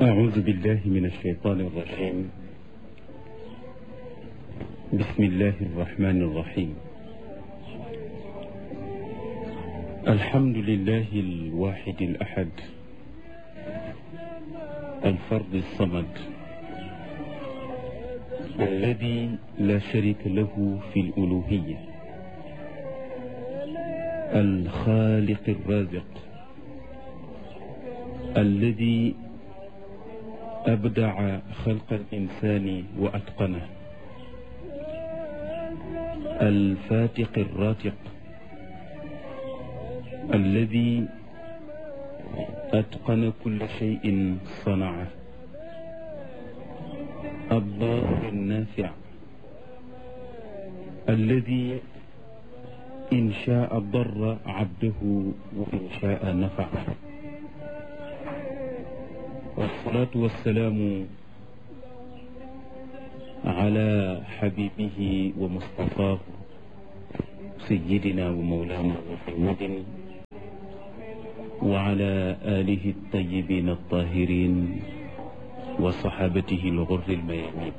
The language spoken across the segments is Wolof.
أعوذ بالله من الشيطان الرجيم بسم الله الرحمن الرحيم الحمد لله الواحد الأحد الفرد الصمد الذي لا شريك له في الألوهية الخالق الرازق الذي أبدع خلق الإنسان وأتقنه الفاتق الراتق الذي أتقن كل شيء صنعه الضار النافع الذي إن شاء ضر عبده وإن شاء نفعه والصلاة والسلام على حبيبه ومصطفاه سيدنا ومولانا محمد وعلى آله الطيبين الطاهرين وصحابته الغر الميامين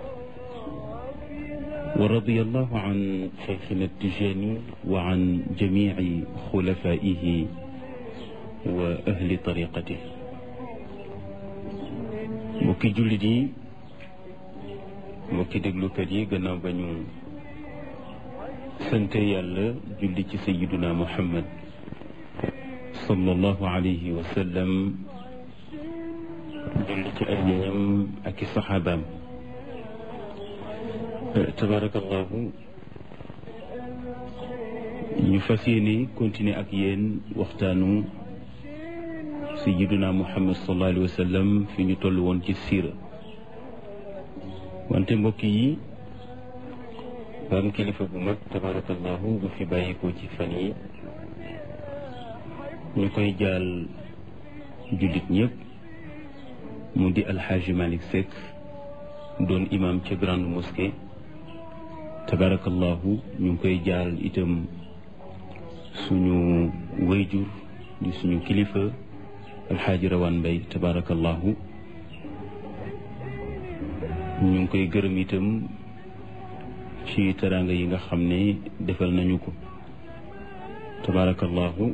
ورضي الله عن شيخنا التجاني وعن جميع خلفائه وأهل طريقته mbokki jullit yi mbokki déglukat yi gannaaw ba ñu sante yàlla julli ci sayiduna muhammad sallallahu alayhi wa sallam julli ci ay ñoñam ak i saxaabaam tabarakallahu ñu fas yéene continuer ak yéen waxtaanu sayiduna muhammad sallallahu alayhi wa sallam fi ñu toll woon ci siira wante mbokk yi ba am kilifa bu mag tabarakallahu bu fi bàyyikoo ci fan yi ñu koy jaal jullit ñëpp mu di alxaaji Malick Seck doon imam ca grande mosquée tabarakallahu ñu ngi koy jaal itam suñu wayjur di suñu kilifa alxaaji rawaan mbay tabarakallahu ñu ngi koy gërëm itam ci teraanga yi nga xam ne defal nañu ko tabarakallahu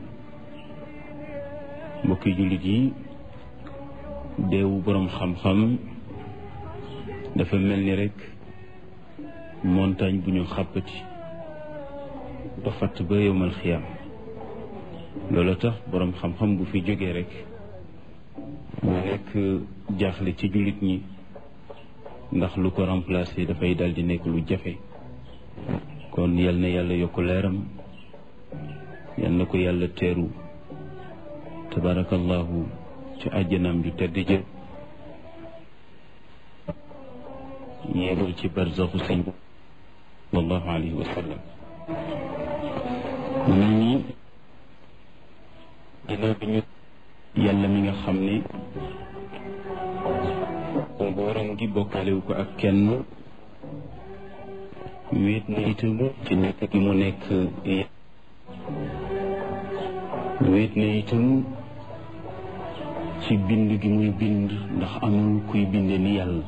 mbokki jullit yi deewu boroom xam-xam dafa mel ni rekk montagne bu ñu xàppati ba fatt ba yowmal xiyaam loolu tax boroom xam-xam bu fi jógee rekk mu nekk jaaxle ci jullit ñi ndax lu ko remplacer dafay dal di nekk lu jafe kon yal na yàlla yokk leeram yal na ko yàlla teeru tabarakallahu ci àjjanaam ju tedd jë yéegal ci barzaxu sëñ sallallahu alayhi wa sallam mu mel ni ginnaaw bi ñu yàlla mi nga xam ne nguuram gi bokkalewu ko ak kenn wéet na itam ci nekk gi mu nekk wéet na itam ci bind gi muy bind ndax amul kuy binde ni yàlla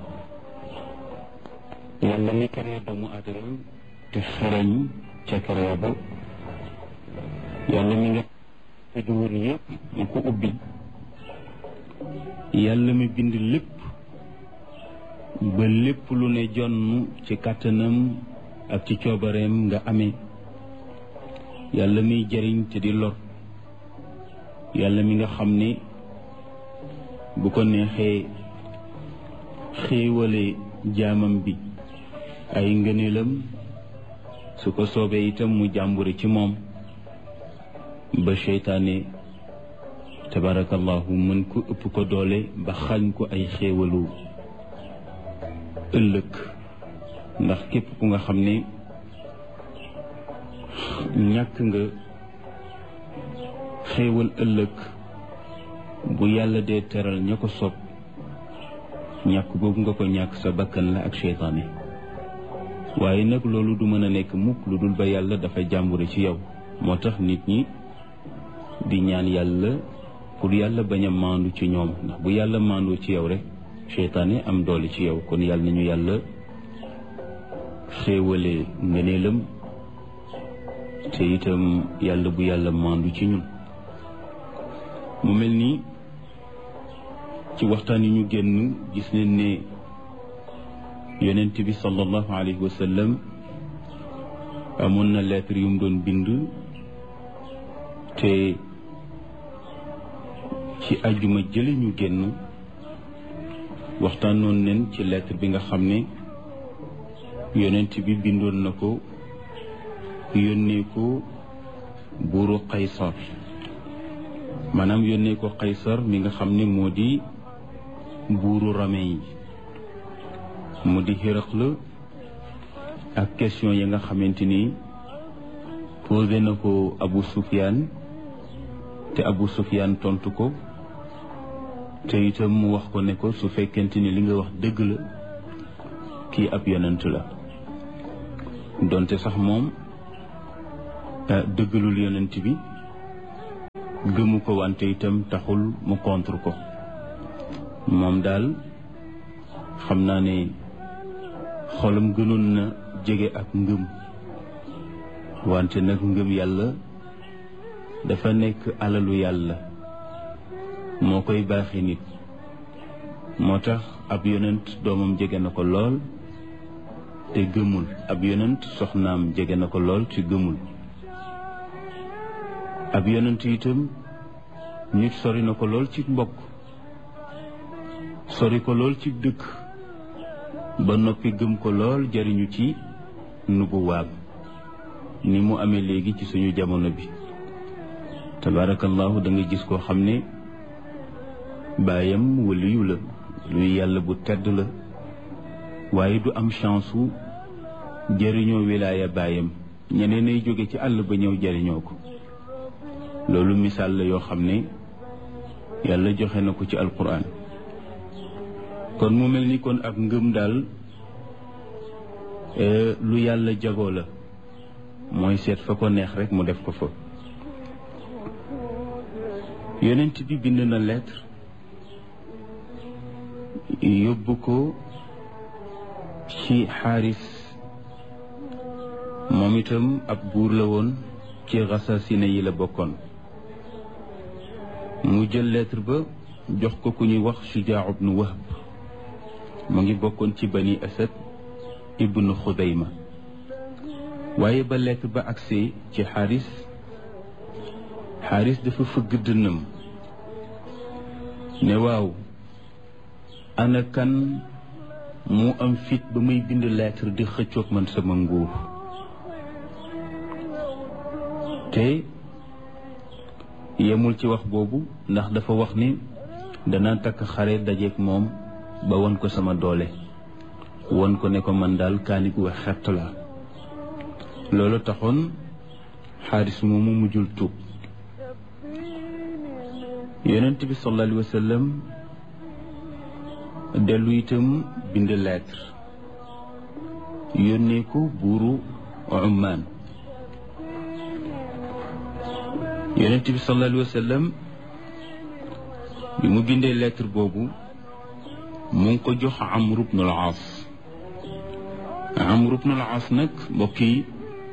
yàlla mi karee doomu aadama te xarañ ca karee ba yàlla mi nga tëjuwër yëpp mu ko ubbi yàlla mi bind lépp ba lépp lu ne jonn ci kàttanam ak ci coobareem nga amee yàlla miy jariñ te di lor yàlla mi nga xam ne bu ko neexee xéewale jaamam bi ay ngëneelam su ko soobee itam mu jàmbure ci moom ba seytaane tabarakallahu mën ko ëpp ko doole ba xañ ko ay xéewalu ëllëg ndax képp ku nga xam ne ñàkk nga xéewal ëllëg bu yàlla dee teral ña ko sob ñàkk boobu nga ko ñàkk sa bakkan la ak seytaane waaye nag loolu du mën a nekk mukk lu dul ba yàlla dafa jàmbure ci yow moo tax nit ñi di ñaan yàlla pour yàlla bañ a maandu ci ñoom ndax bu yàlla maandoo ci yow rek seytaane am doole ci yow kon yàlla nañu yàlla xéewale ngëneelam te itam yàlla bu yàlla maandu ci ñun mu mel ni ci waxtaan yi ñu génn gis nañ ne yonent bi sallallahu alayhi wa sallam amoon na lettre yu mu doon bind te ci ajuma jële ñu génn waxtaanoon nañ ci lettre bi nga xam ne yonent bi bindoon na ko yónnee ko buuru Qaysar maanaam yónnee ko Qaysar mi nga xam ne moo di buuru Rome yi mu di Hiraql ak question yi nga xamante ni posé na ko Abu Sufyaan te Abu Sufyaan tontu ko te itam mu wax ko ne ko su fekkente ni li nga wax dëgg la kii ab yonent la donte sax moom dëggalul yonent bi gëmu ko wante itam taxul mu contre ko moom daal xam naa ne xolam gënoon na jege ak ngëm wante nag ngëm yàlla dafa nekk alalu yàlla moo koy baaxee nit moo tax ab yonent doomam jege na ko lool te gëmul ab yonent soxnaam jege na ko lool te gëmul ab yonent itam nit sori na ko lool ci mbokk sori ko lool ci dëkk ba noppi gëm ko lool jariñu ci nubuwaam ni mu amee léegi ci suñu jamono bi tabaarakallahu da nga gis koo xam ne baayam waliyu la luy yàlla bu tedd la waaye du am chance wu jëriñoo wilaaya baayam ñeneen ay jóge ci àll ba ñëw jëriñoo ko loolu misaal la yoo xam ne yàlla joxe na ko ci alquran kon mu mel ni kon ak ngëm daal lu yàlla jagoo la mooy seet fa ko neex rek mu def ko fa yonent bi bind na lettre yóbbu ko ci xaaris moom itam ab buur la woon ci xasasine yi la bokkoon mu jël lettre ba jox ko ku ñuy wax Shujaa ibnu Wahb mu ngi bokkoon ci bani Asad ibnu Xudayma waaye ba lettre ba agsee ci xaaris xaaris dafa fëgg dënnam ne waaw ana kan mu am fit ba muy bind lettre di xëccoog man sama nguur te yemul ci wax boobu ndax dafa wax ni dana takk xare dajeeg moom ba won ko sama doole won ko ne ko man daal kaanigu wax xett la loolu taxoon xaaris moomu mujjul tuub yonent bi sallallahu alayhi wa sallam dellu itam bind lettre yónnee ko buuru Ummaan yonent bi sallallahu alayhi wa sallam bi mu bindee lettre boobu mu ngi ko jox Amr ibn al-As Amr ibn al-As nag mbokk yi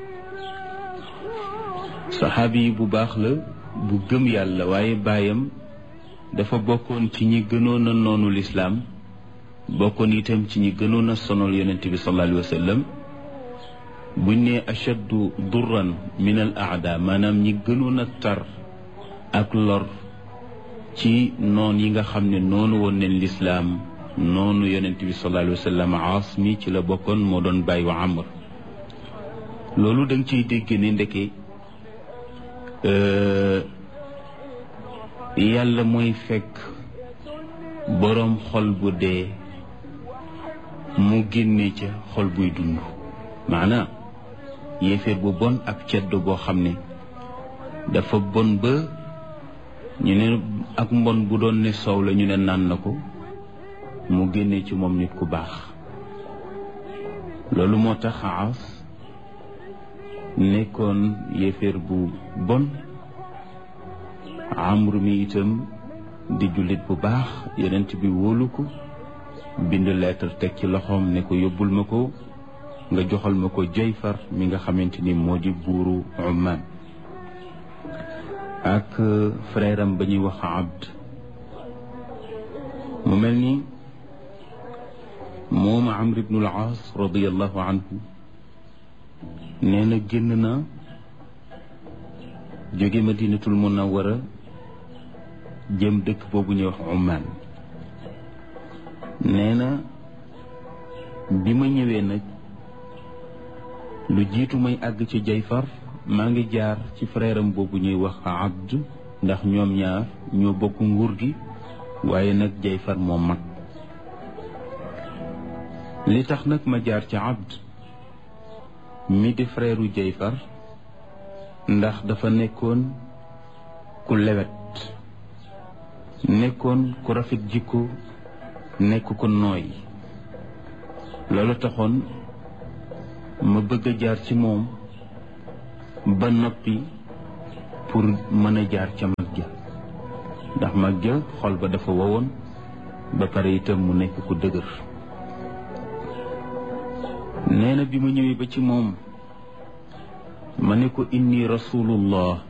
saxaabi yi bu baax la bu gëm yàlla waaye baayam dafa bokkoon ci ñi gënoon a noonu lislaam bokkoon itam ci ñi gënoon a sonal yonent bi sallallahu alayhi wa sallam buñ ne ashaddu durran min al aada maanaam ñi gënoon a tar ak lor ci noon yi nga xam ne noonu woon neen lislaam noonu yonent bi sallallahu alayhi wa sallam aas mi ci la bokkoon moo doon bàyyi wa amr loolu da nga ciy dégg ne ndeke yàlla mooy fekk boroom xol bu dee mu génne ca xol buy dund maanaam yéeféer bu bon ak ceddo boo xam ne dafa bon ba ñu ne ak mbon bu doon ne soow la ñu ne naan na ko mu génne ci moom nit ku baax loolu moo tax Aas nekkoon yéeféer bu bon amru mi itam di jullit bu baax yonent bi wóolu ko bind lettre teg ci loxoom ne ko yóbbul ma ko nga joxal ma ko Jayfar mi nga xamante ni moo di buuru Umman ak frère am ba ñuy wax Abd mu mel ni moom Amr ibnul Aas radiallahu anhu nee na génn na jóge Madinatul Munawwara jëm dëkk boobu ñuy wax Umman nee na bi ma ñëwee nag lu jiitu may àgg ci Jayfar maa ngi jaar ci frère am boobu ñuy wax Abd ndax ñoom ñaar ñoo bokk nguur gi waaye nag Jayfar moo mag li tax nag ma jaar ci Abd mi di frère u Jayfar ndax dafa nekkoon ku lewet nekkoon ku rafet jikko nekk ku nooy loolu taxoon ma bëgg a jaar ci moom ba noppi pour mën a jaar ca mag ja ndax mag ja xol ba dafa wowoon ba pare itam mu nekk ku dëgër nee na bi ma ñëwee ba ci moom ma ne ko inni rasulullah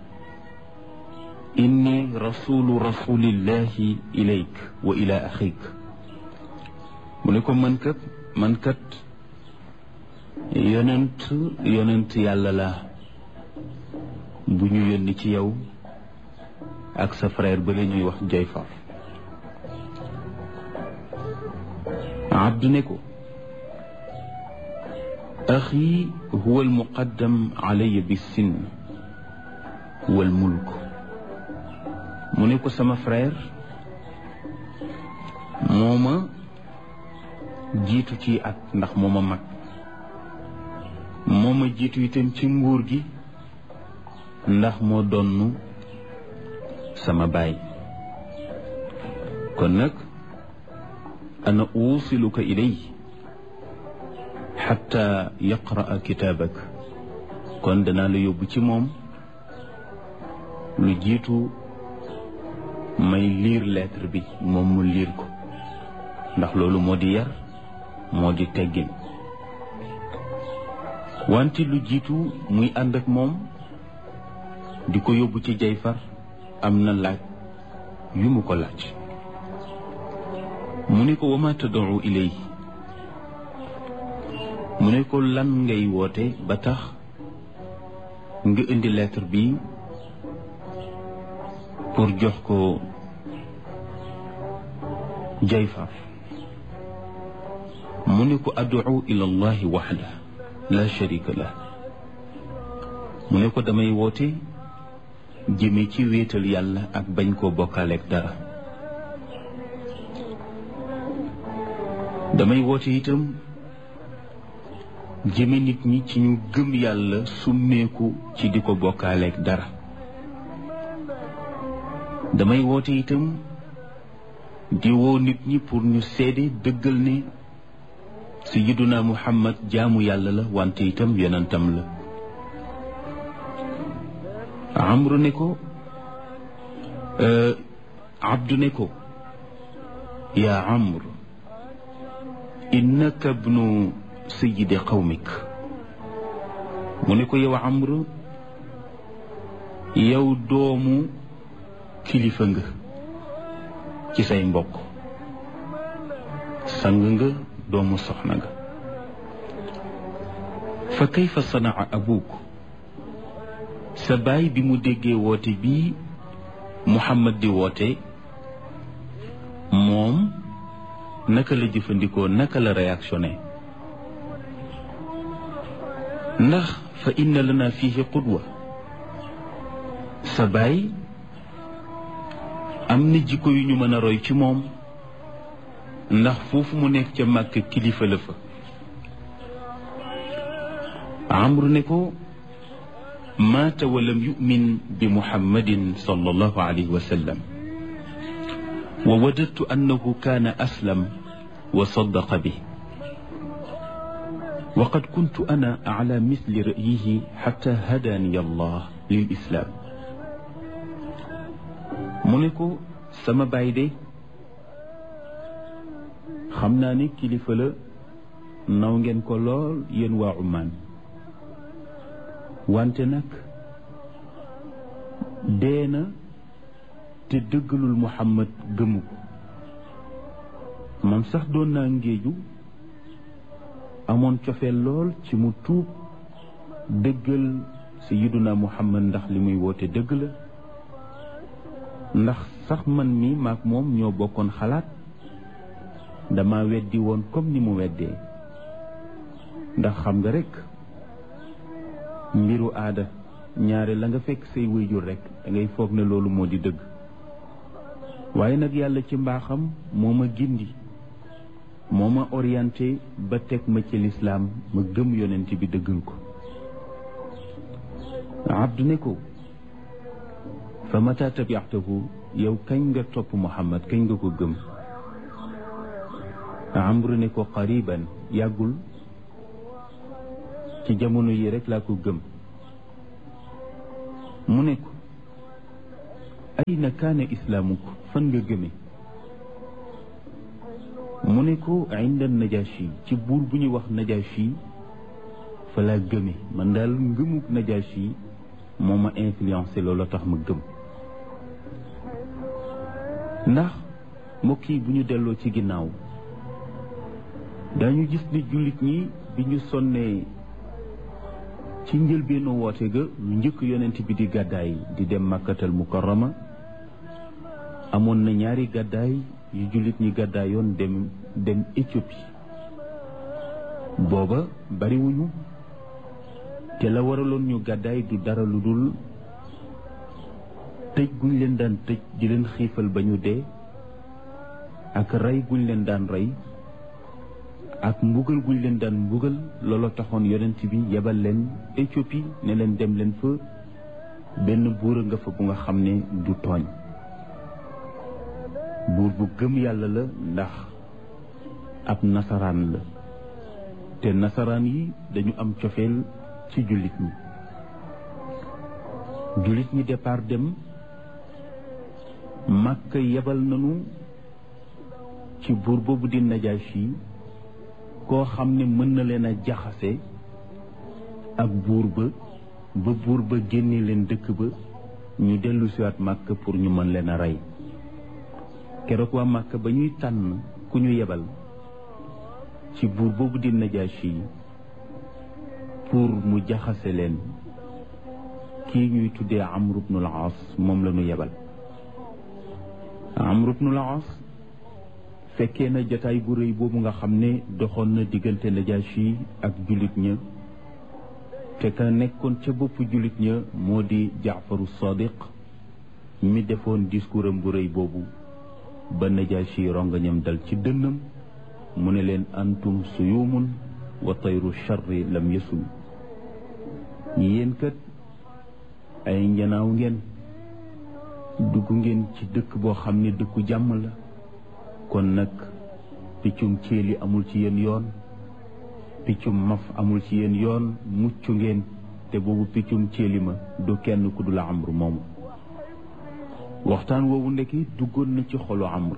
inni rasulu rasulillahi ilayk wa ila axik mu ne ko man kat man kat yonent yonent yàlla la bu ñu yónni ci yow ak sa frère ba la ñuy wax Jayfar abdu ne ko axi huwa almuqaddam alaya bissin wal mulk mu ne ko sama frère moo ma jiitu ci at ndax moo ma mag moo ma jiitu itam ci nguur gi ndax moo donn sama baay kon nag ana uusiluka ilay xatta yaqraa kitaabak kon danaa la yóbbu ci moom lu jiitu may liir lettre bi moom mu liir ko ndax loolu moo di yar moo di teggin wante lu jiitu muy ànd ak moom di ko yóbbu ci Jayfar am na laaj yu mu ko laaj mu ne ko wama tad'u ilay mu ne ko lan ngay woote ba tax nga indi lettre bi pour jox ko Jayfar mu ne ko ad'u ila allahi waxda la sharika lah mu ne ko damay woote jëme ci wéetal yàlla ak bañ koo bokkaaleeg dara damay woote itam jëme nit ñi ci ñu gëm yàlla summeeku ci di ko bokkaaleeg dara damay woote itam di woo nit ñi pour ñu seede dëggal ne sayyiduna muhammad jaamu yàlla la wante itam yonentam la amru ne ko abdu ne ko yaa amr innaka bnu sayidi qawmik mu ne ko yow amr yow doomu kilifa nga ci say mbokk sang nga doomu soxna nga fa kayfa sanaa abuk sa baay bi mu déggee woote bii Muhammad di woote moom naka la jëfandikoo naka la réactionné ndax fa inna lana fihi qudwa sa baay am na jikko yu ñu mën a roy ci moom ndax foofu mu nekk ca màkk kilifa la fa amru ne ko maata walam yumin bi muhammadin sallallahu alayhi wa sallam wa wadadtu annahu kaana aslam wa saddaqa bi وقد كنت أنا على مثل رأيه حتى هداني الله للإسلام mu ne ko sama baay de xam naa ni kilifa la naw ngeen ko lool yéen waa Oman wante nag dee na te dëggalul Muhammad gëmu ko man sax doon naa ngéeju amoon cofeel lool ci mu tuub dëggal sayyiduna Muhammad ndax li muy woote dëgg la ndax sax man mi maag moom ñoo bokkoon xalaat dama weddi woon comme ni mu weddee ndax xam nga rekk mbiru aada ñaare la nga fekk say wéyjur rekk da ngay foog ne loolu moo di dëgg waaye nag yàlla ci mbaaxam moo ma gindi moo ma orienté ba teg ma ci lislaam ma gëm yonent bi dëggal ko abdu ne ko fa mata tabiatahu yow kañ nga topp muhammad kañ nga ko gëm amru ne ko qariban yàggul ci jamono yi rek laa ko gëm mu ne ko ayna kaana islaamuk fan nga gëme mu ne ko inda najashi ci buur bu ñuy wax najashi fa laa gëme man daal ngëmuk najashi moo ma influencé loolu tax ma gëm ndax mbokk yi bu ñu delloo ci ginnaaw dañu gis ni jullit ñi bi ñu sonnee ci njëlbeenu woote ga lu njëkk yonent bi di gàddaay di dem màkkatal mukarrama amoon na ñaari gàddaay yu jullit ñi gàddaayoon dem dem Éthiopie booba bariwuñu te la waraloon ñu gàddaay du dara lu dul tëj guñ leen daan tëj di leen xiifal ba ñu dee ak rey guñ leen daan rey ak mbugal guñ leen daan mbugal looloo taxoon yonent bi yebal leen Éthiopie ne leen dem leen fa benn buur a nga fa bu nga xam ne du tooñ buur bu gëm yàlla la ndax ab nasaraan la te nasaraan yi dañu am cofeel ci jullit ñi jullit ñi départ dem Makka yebal nañu ci buur boobu di Najaasi koo xam ne mën na leen a jaxase ak buur ba ba buur ba génne leen dëkk ba ñu dellu siwaat Makka pour ñu mën leen a rey keroog waa Makka ba ñuy tànn ku ñu yebal ci buur boobu di Najaasi pour mu jaxase leen kii ñuy tuddee Amr ibnul Aas moom la ñu yebal Amr ibnul Aas fekkee na jataay bu rëy boobu nga xam ne doxoon na diggante Najaasi ak jullit ña te ka nekkoon ca boppu jullit ña moo di Jaafaru Sadiq mi defoon discours am bu rëy boobu ba Najaasi rongañam dal ci dënnam mu ne leen antum suyumun wa tayru charri lam yasul yéen kat ay njanaaw ngeen dugg ngeen ci dëkk boo xam ne dëkku jàmm la kon nag piccum céeli amul ci yéen yoon piccum maf amul ci yéen yoon mucc ngeen te boobu piccum céeli ma du kenn ku dul amru moomu waxtaan woowu ndekki duggoon na ci xolu amru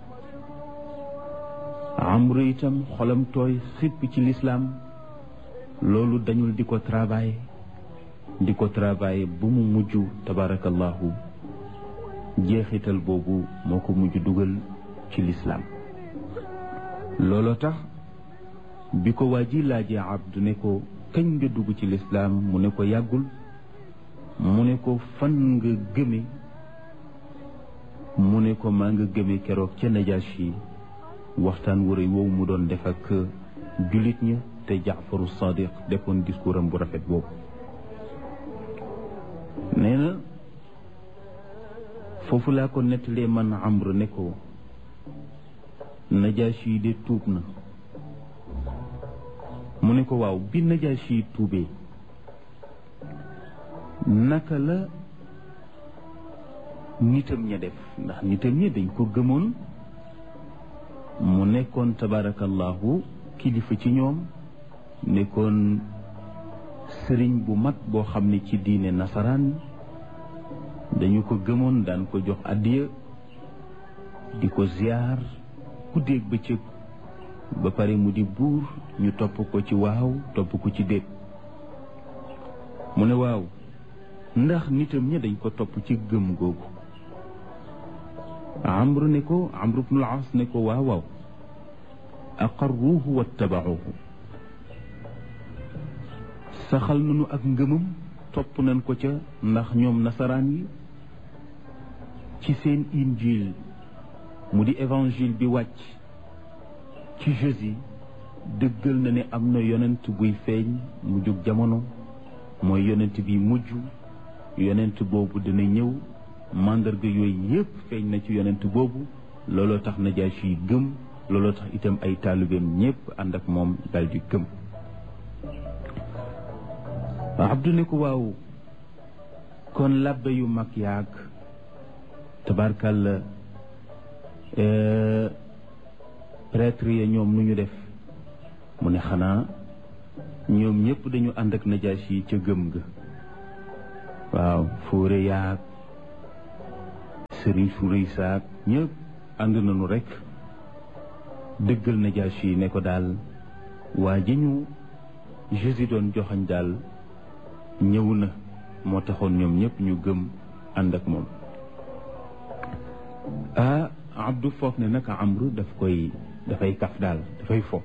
amru itam xolam tooy xipp ci lislaam loolu dañul di ko travailler di ko travailler bu mu mujj tabarakallahu jeexital boobu moo ko mujj dugal ci lislaam looloo tax bi ko waa ji laajee abdu ne ko kañ nga dugg ci lislaam mu ne ko yàggul mu ne ko fan nga gëme mu ne ko maa nga gëme keroog ca Najaasi waxtaan wu rëy woowu mu doon def ak jullit ña te Jaafaru Sadiq defoon discours am bu rafet boobu nee na foofu laa ko nettalee man Amr ne ko Najaasi yi de tuub na mu ne ko waaw bi Najaasi yi tuubee naka la nitam ña def ndax nitam ña dañ ko gëmoon mu nekkoon tabarakallahu kilifa ci ñoom nekkoon sëriñ bu mag boo xam ne ci diine nasaraan dañu ko gëmoon daan ko jox addiya di ko ziyaar guddeeg bëccëg ba pare mu di buur ñu topp ko ci waaw topp ko ci déet mu ne waaw ndax nitam ña dañ ko topp ci gëm googu amru ne ko amru bnul as ne ko waaw waaw aqarruuhu wattabacuuhu saxal nañu ak ngëmam topp nañ ko ca ndax ñoom nasaraan yi ci seen injil mu di évangile bi wàcc ci Jésus dëggal na ne am na yonent buy feeñ mu jóg jamono mooy yonent bi mujj yonent boobu dina ñëw màndarga yooyu yépp feeñ na ci yonent boobu looloo tax Najaasi yi gëm looloo tax itam ay taalibeem ñépp ànd ak moom dal di gëm Abdu ne ko waaw kon labbe yu mag yaag tabarkàlla prêtre ya ñoom nu ñu def mu ne xanaa ñoom ñëpp dañu ànd ak najaasi yi ca gëm ga waaw fóore yaag sëriñ su rëy saak ñëpp ànd nañu rek dëggal najaasi yi ne ko daal waa ji ñu Jésus doon joxañ daal ñëw na moo taxoon ñoom ñëpp ñu gëm ànd ak moom ah abdu foog ne naka amru daf koy dafay kaf daal dafay fo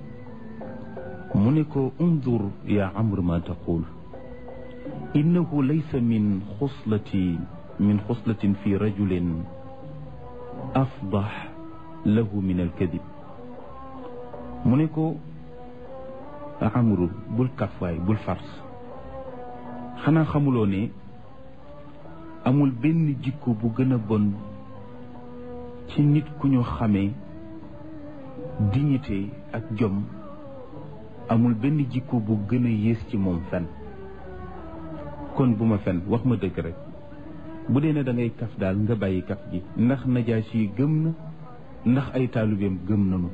mu ne ko undur ya amru ma taqul innahu laysa min xuslati min xuslatin fi rajulin afdax lahu min alkadib mu ne ko amru bul kafwaay bul fars xanaa xamuloo ne amul benn jikko bu gën a bon ci nit ku ñu xamee dignité ak jom amul benn jikko bu gën a yées ci moom fen kon bu ma fen wax ma dëgg rek bu dee ne da ngay kaf daal nga bàyyi kaf gi ndax najaasi yi gëm na ndax ay taalibeem gëm nañu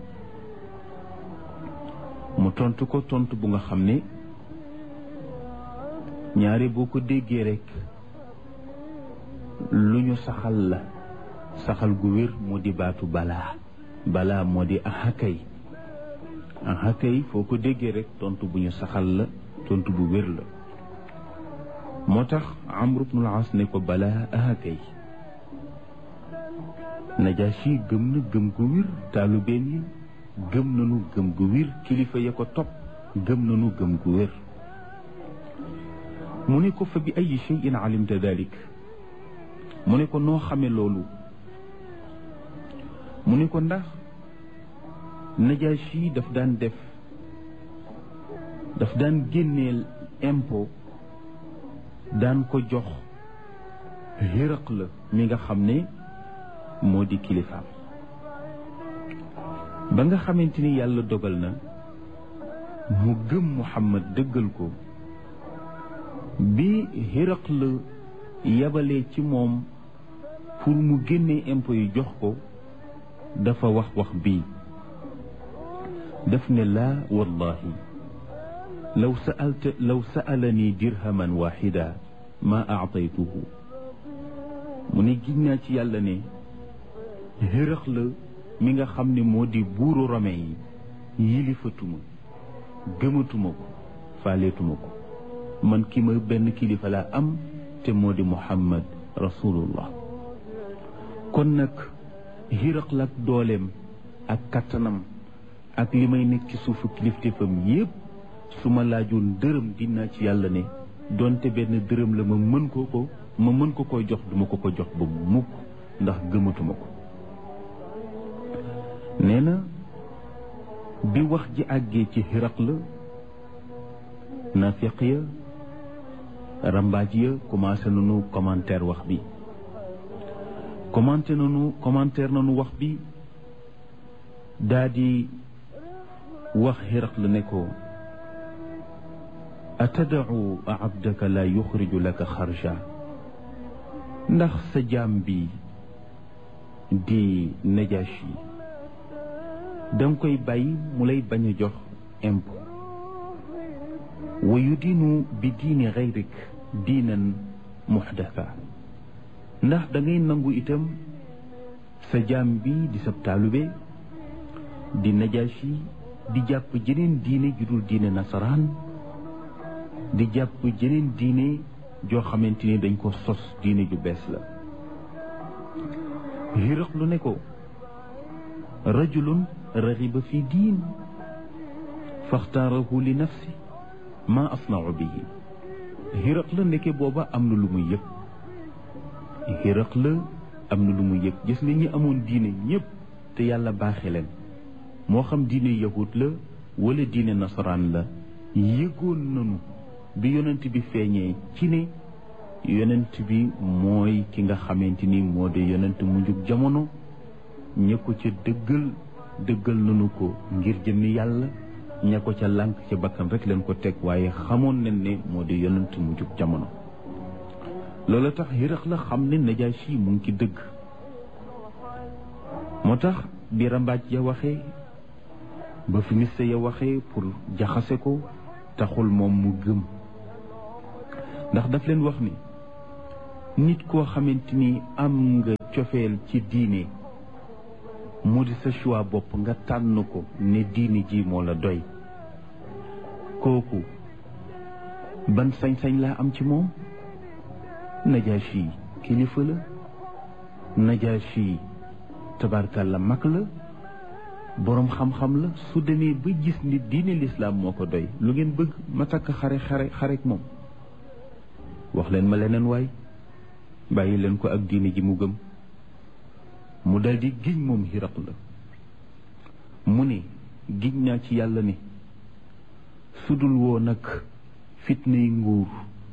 mu tontu ko tontu bu nga xam ne ñaare boo ko déggee rek lu ñu saxal la saxal gu wér moo di baatu balaa balaa moo di ahakay ahakay foo ko déggee rek tontu bu ñu saxal la tontu bu wér la moo tax amru bnul as ne ko balaa ahakay najaasi gëm na gëm gu wér taalubeen yi gëm nanu gëm gu wér kilifa ya ko topp gëm nanu gëm gu wér mu ne ko fa bi ay cheyin alimta dalik mu ne ko noo xame loolu mu ne ko ndax najaasi daf daan def daf daan génneel impôt daan ko jox xéraq la mi nga xam ne moo di kilifaam ba nga xamante ni yàlla dogal na mu gëm Muhammad dëggal ko bi xéraq la yabalee ci moom pour mu génnee impôt yi jox ko dafa wax wax bii daf ne laa wallahi law saalta law saalani dirhaman waxida ma aataytuhu mu ne giñ naa ci yàlla ne xërëx la mi nga xam ne moo di buuru rome yi yilifatuma gëmatuma ko faaleetuma ko man ki ma benn kilifa laa am te moo di muhammad rasulullah kon nag xiraq la ak dooleem ak kattanam ak li may nekk ci suufu kilifteefam yépp su ma laajoon dërëm dinaa ci yàlla ne donte benn dërëm la ma mën ko ko ma mën ko koy jox duma ko ko jox ba mukk ndax gëmatuma ko nee na bi wax ji àggee ci xiraq la nafiq ya rambaaj ya commencé nañu commentaire wax bi commenté nañu commentaire nañu wax bi daa di wax xiraq la ne ko atadau abdaka la yuxriju laka xarja ndax sa jaam bi di najashi danga koy bàyyi mu lay bañ a jox impôt wa yudiinu bi diini gayrik diinan muxdatha ndax da ngay nangu itam sa jaam bi di sab taalube di najaasi di jàpp jeneen diine ju dul diine nasaraan di jàpp jeneen diine joo xamante ni dañ ko sos diine ju bees la xiraq lu ne ko rajulun raxiba fi diin faxtaarahu li nafsi ma asnau bihi xiraq la ndeke booba am na lu muy yëg xiraq la am na lu muy yëg gis nga ñi amoon diine ñëpp te yàlla baaxe leen moo xam diine yahut la wala diine nasaraan la yëgoon nanu bi yonent bi feeñee ci ne yonent bi mooy ki nga xamante ni moo di yonent mu njug jamono ña ko ca dëggal dëggal nanu ko ngir jëmmi yàlla ña ko ca lànk ca bakkan rek leen ko teg waaye xamoon nañ ne moo di yonent mu njug jamono loolu tax xirax la xam ne najaasi mu ngi ci dëgg moo tax bi rambaaj ya waxee ba fi miste ya waxee pour jaxase ko taxul moom mu gëm ndax daf leen wax ni nit koo xamante ni am nga cofeel ci diine mu di sa choix bopp nga tànn ko ne diine ji moo la doy kooku ban sañ-sañ laa am ci moom najaasi kilifa la najaasi tabarkalla mag la boroom xam-xam la su demee ba gis ni diine lislaam moo ko doy lu ngeen bëgg ma takk xare xare xarek moom wax leen ma leneen waay bàyyi leen ko ak diine ji mu gëm mu daldi giñ moom xiraq la mu ne giñ naa ci yàlla ne sudul woo nag fitnay nguur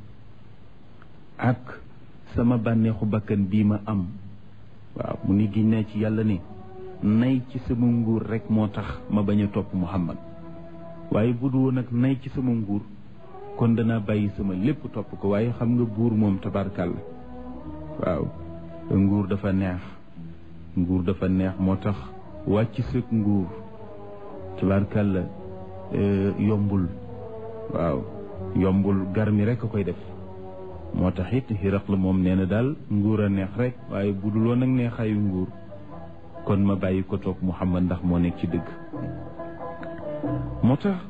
ak sama bànneexu bakkan bii ma am waaw mu ni giñ naa ci yàlla ne nay ci sama nguur rek moo tax ma bañ a topp Muhammad waaye bu dul woon nag nay ci sama nguur kon danaa bàyyi sama lépp topp ko waaye xam nga buur moom tabarkàlla waaw nguur dafa neex nguur dafa neex moo tax wàcc sëg nguur tabarkàlla yombul waaw yombul garmi rek a koy def moo tax it xiraq la moom nee na daal nguur a neex rek waaye bu dul woon nag neexaayu nguur kon ma bàyyi ko toog Muhammad ndax moo nekk ci dëgg moo tax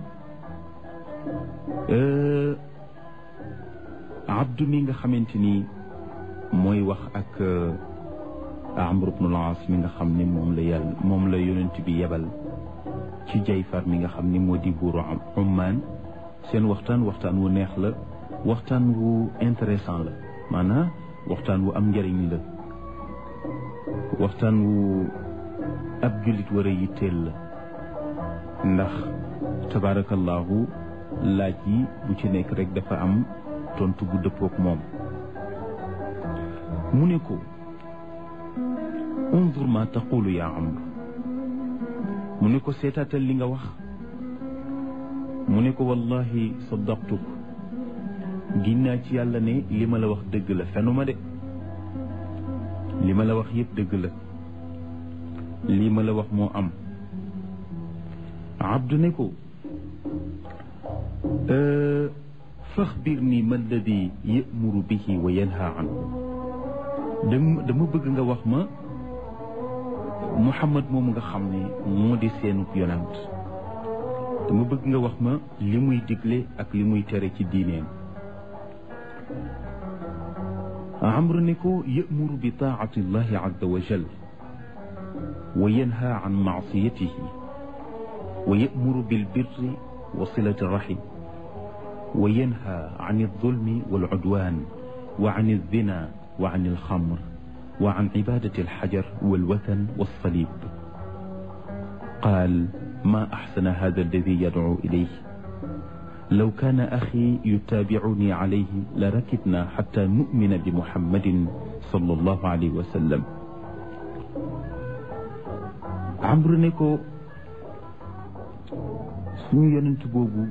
abdu mi nga xamante ni mooy wax ak Amr ibn al-As mi nga xam ne moom la yàlla moom la yonent bi yebal ci Jayfar mi nga xam ni moo di buuru Ummaan seen waxtaan waxtaan wu neex la waxtaan wu intéressant la maanaam waxtaan wu am njëriñ la waxtaan wu ab jullit war a yitteel la ndax tabaarakallaahu laaj yi bu ci nekk rek dafa am tontu bu dëppook moom mu ne ko unzur ma taqulu yaa amr mu ne ko seetaatal li nga wax mu ne ko wallahi saddaqtuk ginnaa ci yàlla ne li ma la wax dëgg la fenuma de li ma la wax yëpp dëgg la lii ma la wax moo am abdu ne ko faxbir nii ma alladi yamuru bihi wa yanha anhu dama dama bëgg nga wax ma muhammad moomu nga xam ne moo di seenu yonant dama bëgg nga wax ma li muy digle ak li muy tere ci diineem amru ne ko yamuru bi taati llahi azza wa jal wa yanha an maasiyatihi wa yamuru bilbirri wa silati rahim wa yanha an aldulmi walcudwan wa an aldina wa an alxamr wa an cibadati alxajar walwathan walsalib qaal ma axsana hada alladi yadcu ilayh law kaana axi yutaabicuni calayhi la rakibna xata numina bi muhammadin sallallahu alayhi wa sallam amru ne ko suñu yonent boobu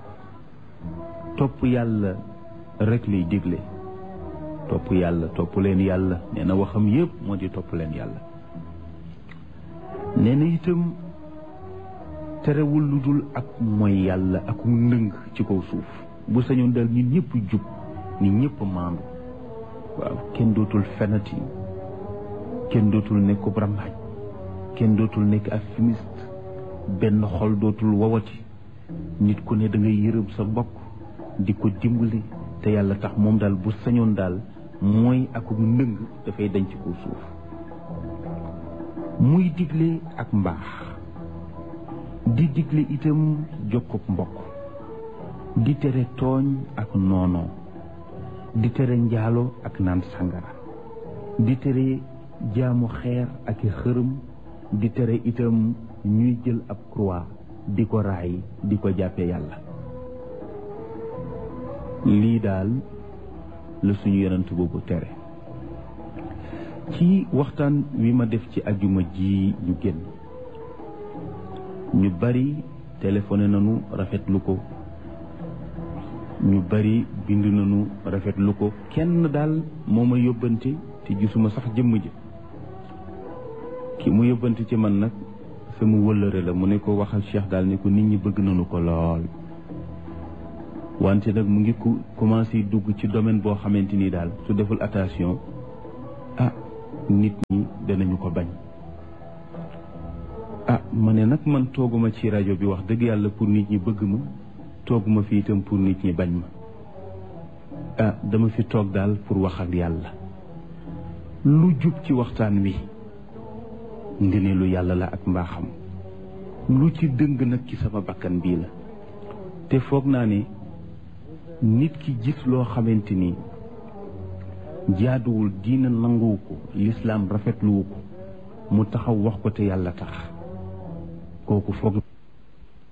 topp yàlla rek lay digle topp yàlla topp leen yàlla nee na waxam yépp moo di topp leen yàlla nee na itam terewul lu dul ak mooy yàlla ak ndëng ci kaw suuf bu sañoon dal nit ñëpp jub nit ñëpp maandu waaw kenn dootul fenati kenn dootul nekk rambaaj kenn dootul nekk ak fumiste benn xol dootul wowati nit ku ne da ngay yërëm sa mbokk di ko dimbali te yàlla tax moom daal bu sañoon daal mooy akum ndëng dafay denc ko suuf muy digle ak mbaax di digle itam jokkub mbokk di tere tooñ ak noonoo di tere njaalo ak naan sangara di tere jaamu xeer ak i xërëm di tere itam ñuy jël ab croix di ko raay di ko jàppe yàlla lii daal la suñu yonent boobu tere ci waxtaan wi ma def ci ajuma ji ñu génn ñu bari téléphoné nañu rafetlu ko ñu bari bind nañu rafetlu ko kenn daal moo ma yóbbante te gisuma sax jëmm ji ki mu yóbbante ci man nag sama wëllëre la mu ne ko waxal Cheikh daal ne ko nit ñi bëgg nañu ko lool wante nag mu ngi ku commencé dugg ci domaine boo xamante ni daal su deful attention ah nit ñi danañu ko bañ ah ma ne nag man tooguma ci rajo bi wax dëgg yàlla pour nit ñi bëgg ma tooguma fi itam pour nit ñi bañ ma ah dama fi toog daal pour wax ak yàlla lu jub ci waxtaan wi ngëneelu yàlla la ak mbaaxam lu ci dëng nag ci sama bakkan bii la te foog naa ne nit ki gis loo xamante ni jaaduwul diina nanguwu ko lislaam rafetluwu ko mu taxaw wax ko te yàlla tax kooku foog